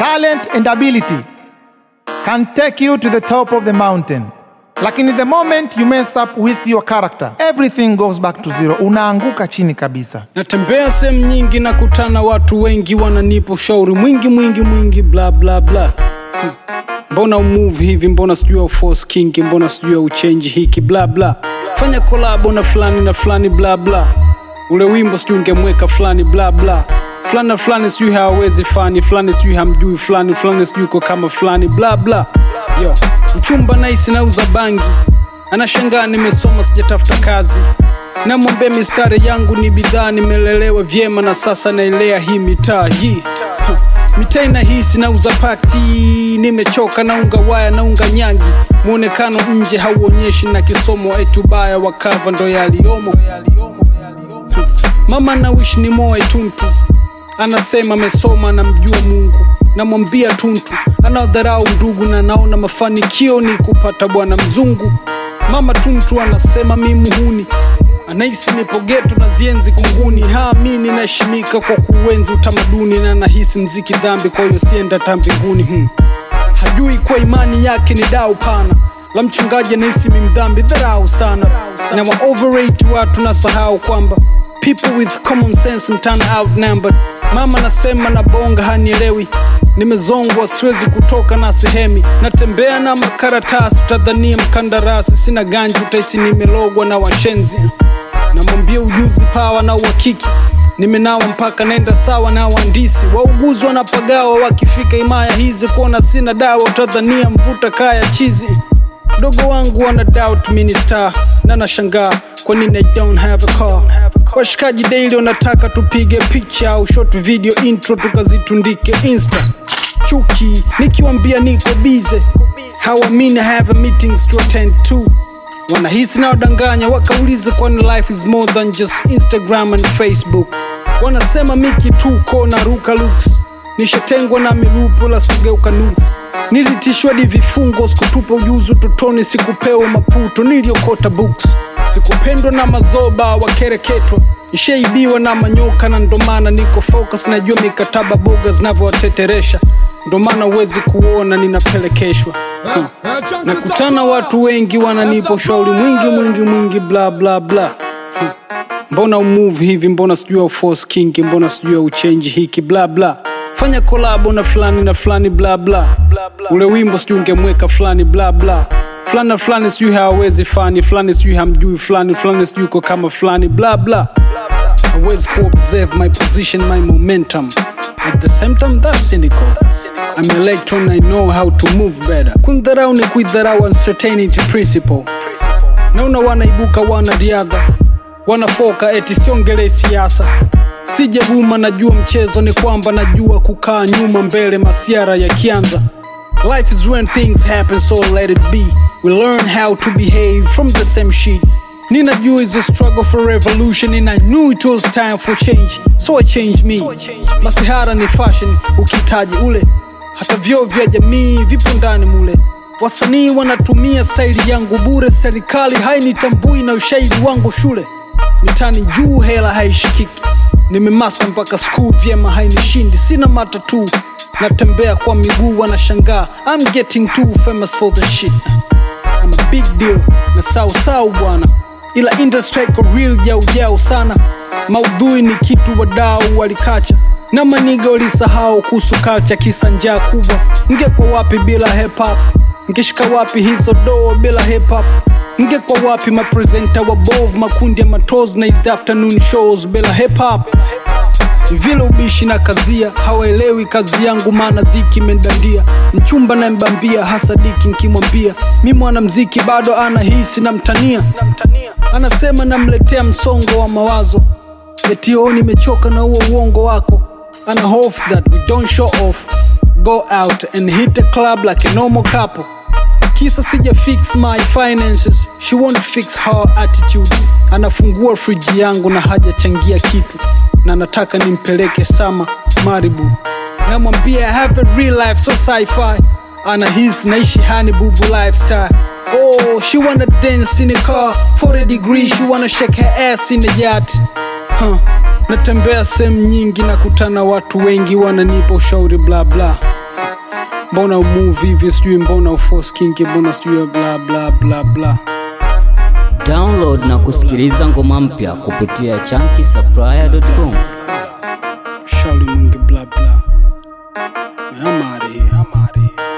talent and ability can take you to the top of the mountain. Lakini the moment you mess up with your character, everything goes back to zero. Unaanguka chini kabisa. natembea sehemu nyingi na kutana watu wengi wananipa ushauri mwingi mwingi mwingi bla bla bla Hmm. mbona umove hivi mbona sijui uforce kingi mbona sijui uchenji hiki bla bla fanya kolabo na fulani na fulani bla bla ule wimbo sijui ungemweka fulani bla bla fulani na fulani sijui hawawezi fani fulani sijui hamjui fulani fulani sijui uko kama fulani bla bla yo mchumba naisi nauza bangi anashangaa nimesoma sijatafuta kazi namwambia mistari yangu ni bidhaa nimelelewa vyema na sasa naelea hii mitaa hii Ha, mitaa inahisi nauza pati nimechoka naunga waya naunga nyangi mwonekano nje hauonyeshi na kisomo etubaya wakava ndo yaliyomo Ha, mama nawishi ni moe tuntu anasema amesoma namjua mungu namwambia tuntu anaodharau ndugu na naona mafanikio ni kupata bwana mzungu mama tuntu anasema mi muhuni anahisi nipo geto na zienzi kunguni haamini naheshimika kwa kuenzi utamaduni na nahisi mziki dhambi kwa hiyo sienda ta mbinguni hmm. hajui kwa imani yake ni dau pana la mchungaji anahisi mi mdhambi dharau sana na wa overrate watu na sahau kwamba people with common sense mtana outnumbered mama nasema na bonga hanielewi nimezongwa siwezi kutoka na sehemi natembea na makaratasi utadhania mkandarasi sina ganji utaisi nimelogwa na washenzi namwambia ujuzi pawa na uhakiki nimenawa mpaka naenda sawa na waandisi wauguzi wanapagawa wakifika himaya hizi kuona sina dawa utadhania mvuta kaya chizi mdogo wangu wana doubt minister na nashangaa kwa nini I don't have a car washikaji daily wanataka tupige picha au short video intro tukazitundike insta chuki nikiwambia niko bize hawamini I have a meetings to attend to wanahisi na wadanganya wakauliza kwani life is more than just instagram and facebook wanasema miki tuko na ruka looks nishatengwa na milupo la sikugeuka nuks nilitishwa di vifungo sikutupa ujuzi utotoni sikupewa maputo niliokota books sikupendwa na mazoba wakereketwa nishaibiwa na manyoka na ndomana niko focus najua mikataba boga zinavyowateteresha ndomana huwezi kuona ninapelekeshwa hmm. nakutana watu wengi wananipa ushauri mwingi mwingi mwingi bla bla bla Hmm. mbona umove hivi mbona sijui uforce kingi mbona sijui uchenji hiki bla bla fanya kolabo na fulani na fulani bla bla ule wimbo sijui ungemweka fulani bla bla fulani na fulani sijui hawawezi fani fulani sijui hamjui fulani fulani sijui uko kama fulani bla bla hawezi kuobserve my position my momentum at the same time that's cynical I'm electron I know how to move better kundharau ni kuidharau uncertainty principle naona wanaibuka wanariadha wanafoka eti siongelee siasa sijavuma najua mchezo ni kwamba najua kukaa nyuma mbele masiara yakianza life is when things happen so let it be we learn how to behave from the same sheet ninajua is a struggle for revolution and i knew it was time for change so i changed me masihara ni fashion ukitaji ule hata vyoo vya jamii vipo ndani mule wasanii wanatumia staili yangu bure serikali hainitambui na ushairi wangu shule mitani juu hela haishikiki nimemasta mpaka skuu vyema hainishindi sina matatu natembea kwa miguu wanashangaa I'm getting too famous for the shit I'm a big deal na sau sau bwana ila industry iko real jau jau sana maudhui ni kitu wadau walikacha na maniga walisahau kuhusu culture kisa njaa kubwa ngekwa wapi bila hip hop ngeshika wapi hizo doo bila hip hop ngekwa wapi mapresenta wabovu makundi ya matozi na hizi afternoon shows bila hip hop vile ubishi na kazia hawaelewi kazi yangu maana dhiki imendandia mchumba na mbambia hasa diki nkimwambia mi mwanamziki bado anahisi na mtania anasema namletea msongo wa mawazo etio nimechoka na huo uongo wako ana hope that we don't show off go out and hit a club like a normal couple kisa sija fix my finances she won't fix her attitude anafungua friji yangu na hajachangia kitu na nataka nimpeleke sama maribu namwambia I have a real life so sci-fi anahisi naishi hani bubu lifestyle oh she wanna dance in a car 40 degrees she wanna shake her ass in a yacht huh. natembea sehemu nyingi na kutana watu wengi wananipa ushauri bla bla mbona umove hivi sijui mbona uforce kingi mbona sijui bla bla bla bla Download na kusikiliza ngoma mpya kupitia chunky shauri mwingi bla bla I'm out of here. I'm out of here.